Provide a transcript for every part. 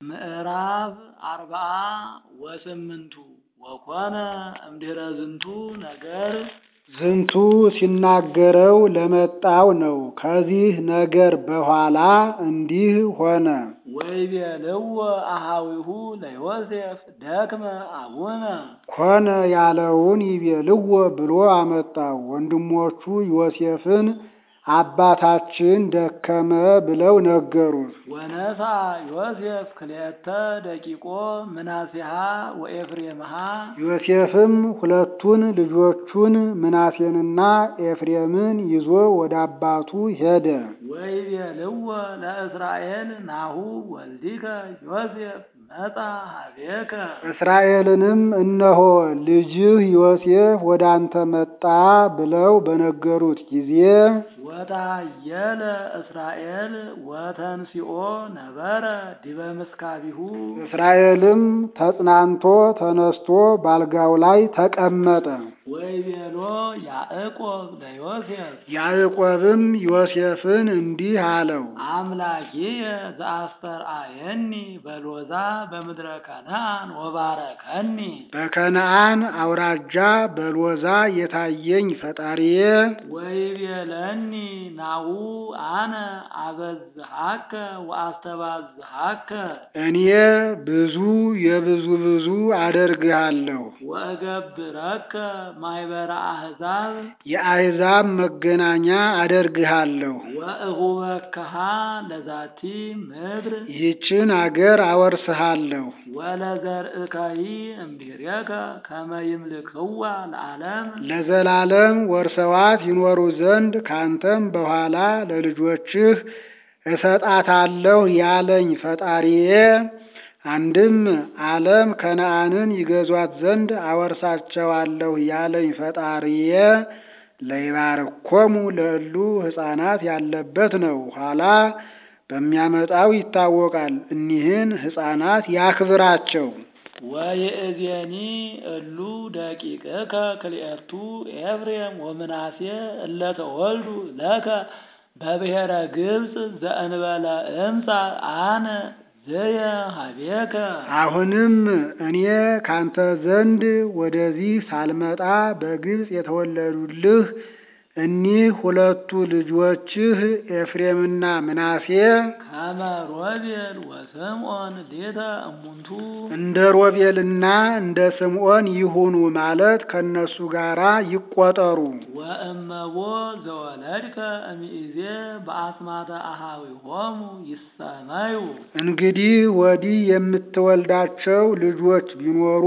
ምዕራፍ አርብዓ ወስምንቱ ወኮነ እምድኅረ ዝንቱ ነገር ዝንቱ ሲናገረው ለመጣው ነው። ከዚህ ነገር በኋላ እንዲህ ሆነ። ወይቤልዎ አኀዊሁ ለዮሴፍ ደክመ አቡነ ኮነ ያለውን ይቤልዎ ብሎ አመጣው። ወንድሞቹ ዮሴፍን አባታችን ደከመ ብለው ነገሩት። ወነሣ ዮሴፍ ክልኤተ ደቂቆ ምናሴሃ ወኤፍሬምሃ ዮሴፍም ሁለቱን ልጆቹን ምናሴንና ኤፍሬምን ይዞ ወደ አባቱ ሄደ። ወይቤልዎ ለእስራኤል ናሁ ወልዲከ ዮሴፍ መጻ ኀቤከ እስራኤልንም እነሆ ልጅህ ዮሴፍ ወደ አንተ መጣ ብለው በነገሩት ጊዜ ወታየለ እስራኤል ወተንሲኦ ነበረ ዲበ ምስካቢሁ እስራኤልም ተጽናንቶ ተነስቶ ባልጋው ላይ ተቀመጠ። ወይቤሎ ያዕቆብ ለዮሴፍ ያዕቆብም ዮሴፍን እንዲህ አለው፣ አምላኪየ ዘአስተርአየኒ በሎዛ በምድረ ከነዓን ወባረከኒ በከነዓን አውራጃ በሎዛ የታየኝ ፈጣሪዬ ወይቤለኒ ናሁ አነ አበዝሃከ ወአስተባዝሃከ እኔ ብዙ የብዙ ብዙ አደርግሃለሁ ወእገብረከ ማኅበረ አሕዛብ የአሕዛብ መገናኛ አደርግሃለሁ ወእሁበከሃ ለዛቲ ምድር ይህችን አገር አወርስሃለሁ ወለዘርእከሂ እምድኅሬከ ከመ ይምልክዋ ለዓለም ለዘላለም ወርሰዋት ይኖሩ ዘንድ ካንተም በኋላ ለልጆችህ እሰጣታለሁ ያለኝ ፈጣሪዬ አንድም ዓለም ከነዓንን ይገዟት ዘንድ አወርሳቸዋለሁ ያለኝ ፈጣሪዬ ለይባርኮሙ ለእሉ ሕፃናት ያለበት ነው። ኋላ በሚያመጣው ይታወቃል። እኒህን ሕፃናት ያክብራቸው። ወይእዜኒ እሉ ደቂቅከ ክልኤቱ ኤፍሬም ወምናሴ እለ ተወልዱ ለከ በብሔረ ግብፅ ዘእንበለ እምፃ አነ ዘየ ኀቤከ አሁንም እኔ ካንተ ዘንድ ወደዚህ ሳልመጣ በግብፅ የተወለዱልህ እኒህ ሁለቱ ልጆችህ ኤፍሬምና ምናሴ ከመ ሮቤል ወስምዖን ሌተ እሙንቱ እንደ ሮቤልና እንደ ስምዖን ይሁኑ ማለት ከነሱ ጋራ ይቆጠሩ። ወእመቦ ዘወለድከ እምይእዜ በአስማተ አኀዊሆሙ ይሰመዩ እንግዲህ ወዲህ የምትወልዳቸው ልጆች ቢኖሩ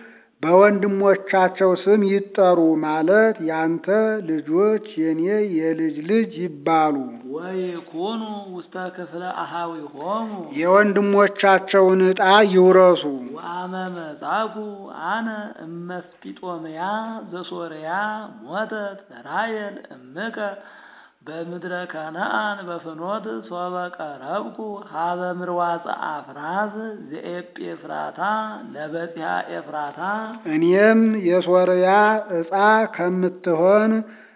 በወንድሞቻቸው ስም ይጠሩ ማለት ያንተ ልጆች የኔ የልጅ ልጅ ይባሉ። ወይኩኑ ውስተ ክፍለ አኀዊሆሙ የወንድሞቻቸውን ዕጣ ይውረሱ። ወአመ መጻኩ አነ እመስጲጦምያ ዘሶርያ ሞተት ራሔል እምከ በምድረ ከነዓን በፍኖት ሶበ ቀረብኩ ሀበ ምርዋፀ አፍራዝ ዘኤጴፍራታ ለበጺሐ ኤፍራታ እኔም የሶርያ ዕፃ ከምትሆን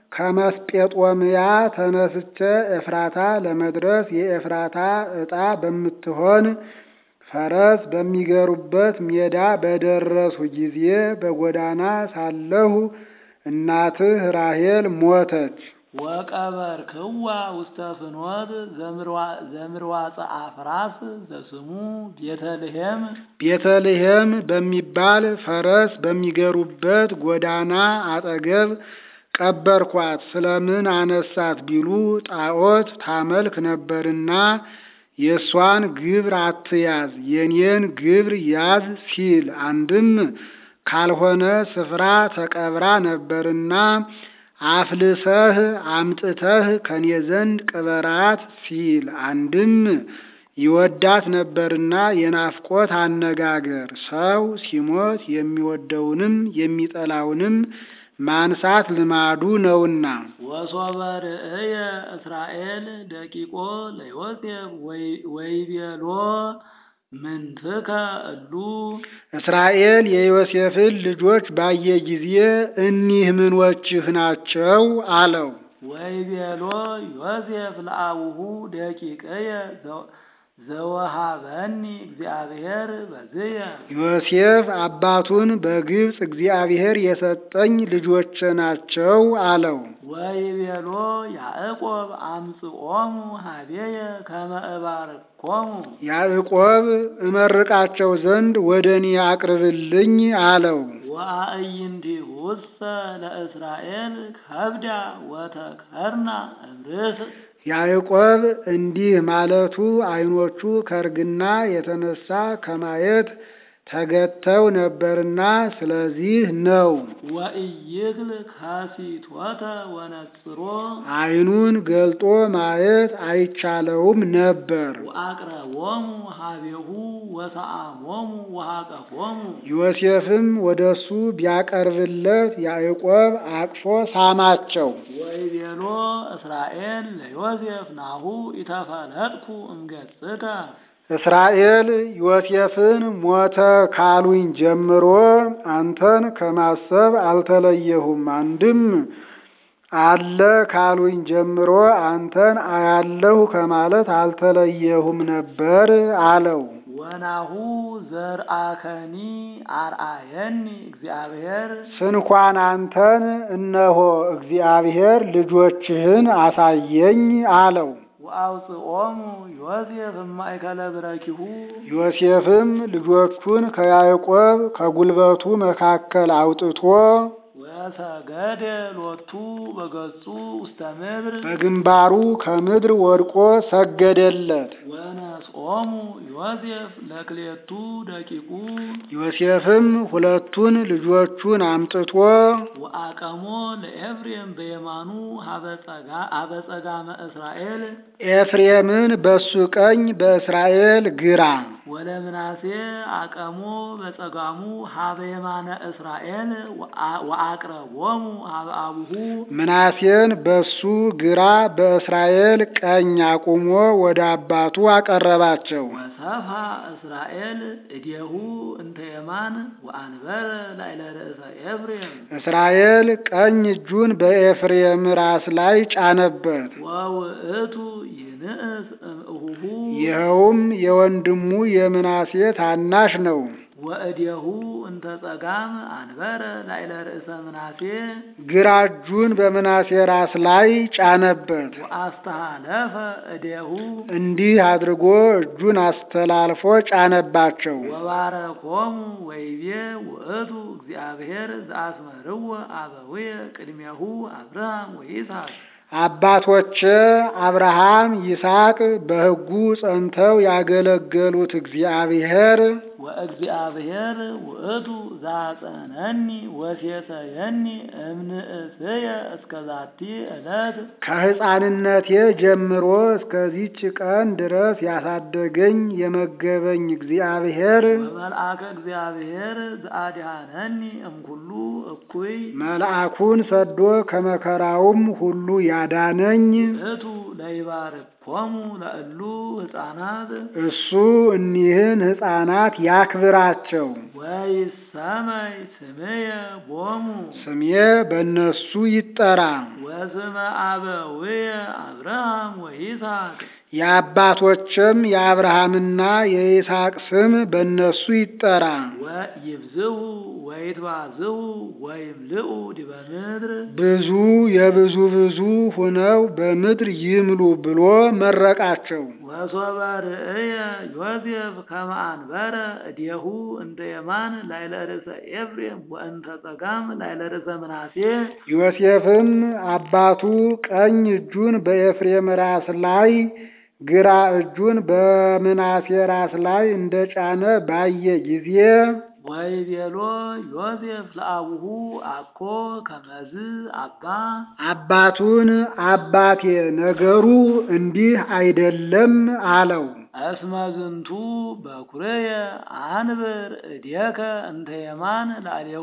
ከመስጴጦምያ ተነስቼ ኤፍራታ ለመድረስ የኤፍራታ ዕጣ በምትሆን ፈረስ በሚገሩበት ሜዳ በደረሱ ጊዜ በጎዳና ሳለሁ እናትህ ራሔል ሞተች። ወቀበርክዋ ውስተ ፍኖት ዘምርዋፀ አፍራስ ዘስሙ ቤተልሔም ቤተልሔም በሚባል ፈረስ በሚገሩበት ጎዳና አጠገብ ቀበርኳት። ስለምን አነሳት ቢሉ ጣዖት ታመልክ ነበርና የእሷን ግብር አትያዝ የኔን ግብር ያዝ ሲል፣ አንድም ካልሆነ ስፍራ ተቀብራ ነበርና አፍልሰህ አምጥተህ ከኔ ዘንድ ቅበራት ሲል፣ አንድም ይወዳት ነበርና የናፍቆት አነጋገር ሰው ሲሞት የሚወደውንም የሚጠላውንም ማንሳት ልማዱ ነውና። ወሶበ ርእየ እስራኤል ደቂቆ ለዮሴፍ ወይቤሎ ምንትከ እሉ እስራኤል የዮሴፍን ልጆች ባየ ጊዜ እኒህ ምኖችህ ናቸው አለው። ወይቤሎ ዮሴፍ ለአቡሁ ደቂቅየ ዘወሃበኒ እግዚአብሔር በዝየ ዮሴፍ አባቱን በግብፅ እግዚአብሔር የሰጠኝ ልጆቼ ናቸው አለው። ወይቤሎ ያዕቆብ አምጽኦሙ ሀቤየ ከመ እባርኮሙ ያዕቆብ እመርቃቸው ዘንድ ወደ እኔ አቅርብልኝ አለው። ወአዕይንቲሁሰ ለእስራኤል ከብዳ ወተከርና እምርስ ያዕቆብ እንዲህ ማለቱ ዓይኖቹ ከእርግና የተነሳ ከማየት ተገተው ነበርና ስለዚህ ነው። ወኢይክል ከሲቶተ ወነጽሮ ዓይኑን ገልጦ ማየት አይቻለውም ነበር። ወአቅረቦሙ ሀቤሁ ወሰአሞሙ ወሃቀፎሙ ዮሴፍም ወደ እሱ ቢያቀርብለት ያዕቆብ አቅፎ ሳማቸው። ወይቤሎ እስራኤል ለዮሴፍ ናሁ ኢተፈለጥኩ እምገጽከ እስራኤል ዮሴፍን ሞተ ካሉኝ ጀምሮ አንተን ከማሰብ አልተለየሁም። አንድም አለ ካሉኝ ጀምሮ አንተን አያለሁ ከማለት አልተለየሁም ነበር አለው። ወናሁ ዘርአከኒ አርአየኒ እግዚአብሔር ስንኳን አንተን እነሆ እግዚአብሔር ልጆችህን አሳየኝ አለው። ወአውፅኦሙ ዮሴፍ እማእከለ ብረኪሁ ዮሴፍም ልጆቹን ከያዕቆብ ከጉልበቱ መካከል አውጥቶ ወሰገደ ሎቱ በገጹ ውስተ ምድር በግንባሩ ከምድር ወድቆ ሰገደለት። ወነስኦሙ ዮሴፍ ለክሌቱ ደቂቁ ዮሴፍም ሁለቱን ልጆቹን አምጥቶ ወአቀሞ ለኤፍሬም በየማኑ ሀበጸጋመ እስራኤል ኤፍሬምን በሱ ቀኝ በእስራኤል ግራ ወለምናሴ አቀሞ በጸጋሙ ሀበ የማነ እስራኤል ወአቅረቦሙ ሀበ አቡሁ ምናሴን በሱ ግራ በእስራኤል ቀኝ አቁሞ ወደ አባቱ አቀረባቸው። ወሰፋ እስራኤል እዴሁ እንተ የማን ወአንበረ ላዕለ ርእሰ ኤፍሬም እስራኤል ቀኝ እጁን በኤፍሬም ራስ ላይ ጫነበት። ወውእቱ ይንእስ እምእሁሁ ይኸውም የወንድሙ የምናሴ ታናሽ ነው። ወእዴሁ እንተ ጸጋም አንበረ ላዕለ ርእሰ ምናሴ ግራ እጁን በምናሴ ራስ ላይ ጫነበት። ወአስተሃለፈ እዴሁ እንዲህ አድርጎ እጁን አስተላልፎ ጫነባቸው። ወባረኮሙ ወይቤ ውእቱ እግዚአብሔር ዘአስመርዎ አበውየ ቅድሜሁ አብርሃም ወይስሐቅ አባቶቼ አብርሃም፣ ይስሐቅ በሕጉ ጸንተው ያገለገሉት እግዚአብሔር ወእግዚአብሔር ውእቱ ዛጸነኒ ወሴሰየኒ እምንእስየ እስከ ዛቲ ዕለት ከሕፃንነቴ ጀምሮ እስከዚች ቀን ድረስ ያሳደገኝ የመገበኝ እግዚአብሔር ወመልአከ እግዚአብሔር ዘአድኀነኒ እምኩሉ እኩይ መልአኩን ሰዶ ከመከራውም ሁሉ ያዳነኝ እቱ ለይባርኮሙ ለእሉ ሕፃናት እሱ እኒህን ሕፃናት ያክብራቸው። ወይሰመይ ስምየ ቦሙ ስሜ በእነሱ ይጠራ። ወስመ አበውየ አብርሃም ወይስሐቅ የአባቶችም የአብርሃምና የይስሐቅ ስም በእነሱ ይጠራ። ወይብዝሁ ወይትባዝሁ ወይምልኡ ዲበ ምድር ብዙ የብዙ ብዙ ሆነው በምድር ይምሉ ብሎ መረቃቸው። ወሶበ ርእየ ዮሴፍ ከመ አንበረ እዴሁ እንተ የማን ላዕለ ርእሰ ኤፍሬም ወእንተ ጸጋም ላዕለ ርእሰ ምናሴ ዮሴፍም አባቱ ቀኝ እጁን በኤፍሬም ራስ ላይ ግራ እጁን በምናሴ ራስ ላይ እንደጫነ ባየ ጊዜ ወይቤሎ ዮሴፍ ለአቡሁ አኮ ከመዝ አባ አባቱን አባቴ ነገሩ እንዲህ አይደለም አለው። እስመ ዝንቱ በኩርየ አንብር እዴከ እንተ የማን ላዕሌሁ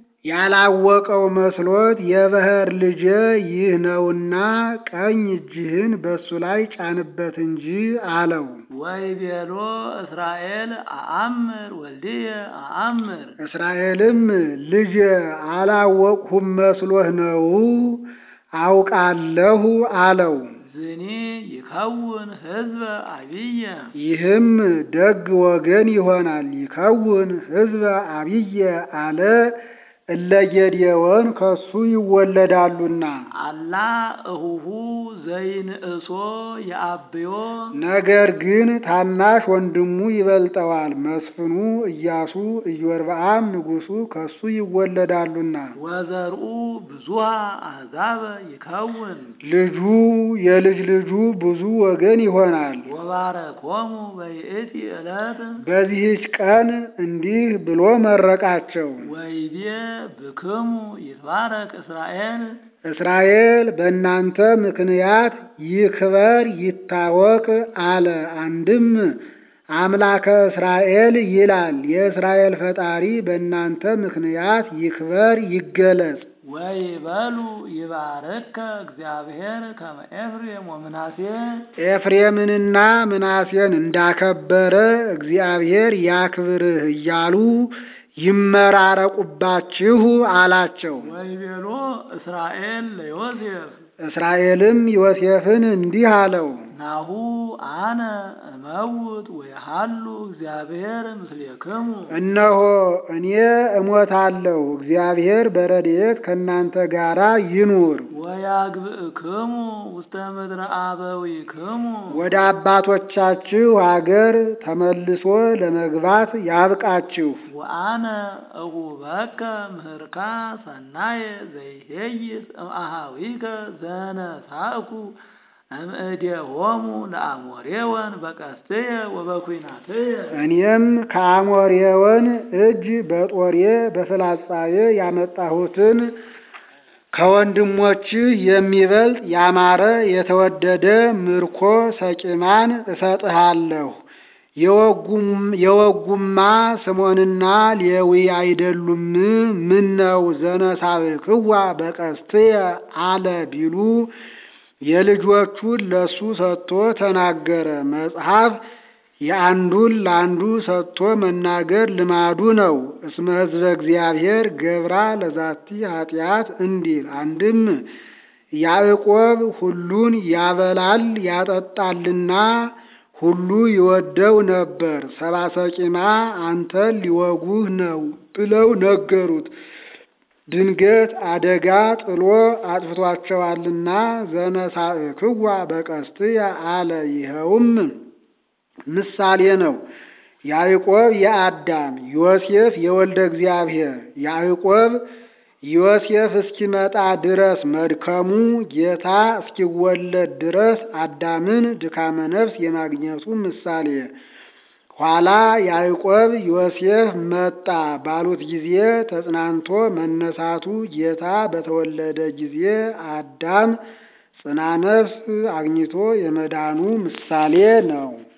ያላወቀው መስሎት የበኵር ልጄ ይህ ነውና ቀኝ እጅህን በሱ ላይ ጫንበት እንጂ አለው። ወይቤሎ እስራኤል አአምር ወልድየ አአምር እስራኤልም ልጄ አላወቅሁም መስሎህ ነው አውቃለሁ አለው። ዝኒ ይከውን ህዝበ አብየ ይህም ደግ ወገን ይሆናል። ይከውን ህዝበ አብየ አለ እለ ጌዴዎን ከሱ ይወለዳሉና። አላ እሁሁ ዘይንእሶ የአብዮ ነገር ግን ታናሽ ወንድሙ ይበልጠዋል። መስፍኑ ኢያሱ ኢዮርብዓም ንጉሡ ከሱ ይወለዳሉና። ወዘርኡ ብዙሃ አሕዛበ ይከውን ልጁ የልጅ ልጁ ብዙ ወገን ይሆናል። ወባረኮሙ በይእቲ ዕለት በዚህች ቀን እንዲህ ብሎ መረቃቸው። ወይቤ ብክሙ ይትባረክ እስራኤል እስራኤል በእናንተ ምክንያት ይክበር ይታወቅ አለ። አንድም አምላከ እስራኤል ይላል። የእስራኤል ፈጣሪ በእናንተ ምክንያት ይክበር ይገለጽ። ወይበሉ ይባርከ እግዚአብሔር ከመ ኤፍሬም ወምናሴ ኤፍሬምንና ምናሴን እንዳከበረ እግዚአብሔር ያክብርህ እያሉ ይመራረቁባችሁ አላቸው። ወይቤሎ እስራኤል ለዮሴፍ እስራኤልም ዮሴፍን እንዲህ አለው፣ ናሁ አነ እመውት ወይሃሉ እግዚአብሔር ምስሌክሙ እነሆ እኔ እሞታለሁ፣ እግዚአብሔር በረድኤት ከእናንተ ጋራ ይኑር። ወያግብእክሙ ውስተ ምድረ አበዊክሙ ወደ አባቶቻችሁ አገር ተመልሶ ለመግባት ያብቃችሁ። ወአነ እሁበከ ምህርካ ሰናየ ዘይሄይስ እምአሃዊከ ዘነሳእኩ እምእዴሆሙ ለአሞሬወን በቀስትየ ወበኩናትየ እኔም ከአሞሬወን እጅ በጦሬ በፍላጻዬ ያመጣሁትን ከወንድሞችህ የሚበልጥ ያማረ የተወደደ ምርኮ ሰቂማን እሰጥሃለሁ። የወጉማ ስምዖንና ሌዊ አይደሉም? ምን ነው ዘነሳብክዋ በቀስትየ አለ ቢሉ የልጆቹን ለሱ ሰጥቶ ተናገረ። መጽሐፍ የአንዱን ለአንዱ ሰጥቶ መናገር ልማዱ ነው። እስመ ሕዝበ እግዚአብሔር ገብራ ለዛቲ ኃጢአት እንዲል አንድም ያዕቆብ ሁሉን ያበላል ያጠጣልና ሁሉ ይወደው ነበር። ሰባ ሰቂማ አንተን ሊወጉህ ነው ብለው ነገሩት። ድንገት አደጋ ጥሎ አጥፍቷቸዋልና ዘነሳእክዋ በቀስትየ አለ። ይኸውም ምሳሌ ነው። ያዕቆብ የአዳም ዮሴፍ የወልደ እግዚአብሔር ያዕቆብ ዮሴፍ እስኪመጣ ድረስ መድከሙ ጌታ እስኪወለድ ድረስ አዳምን ድካመ ነፍስ የማግኘቱ ምሳሌ ኋላ ያዕቆብ ዮሴፍ መጣ ባሉት ጊዜ ተጽናንቶ መነሳቱ ጌታ በተወለደ ጊዜ አዳም ጽና ነፍስ አግኝቶ የመዳኑ ምሳሌ ነው።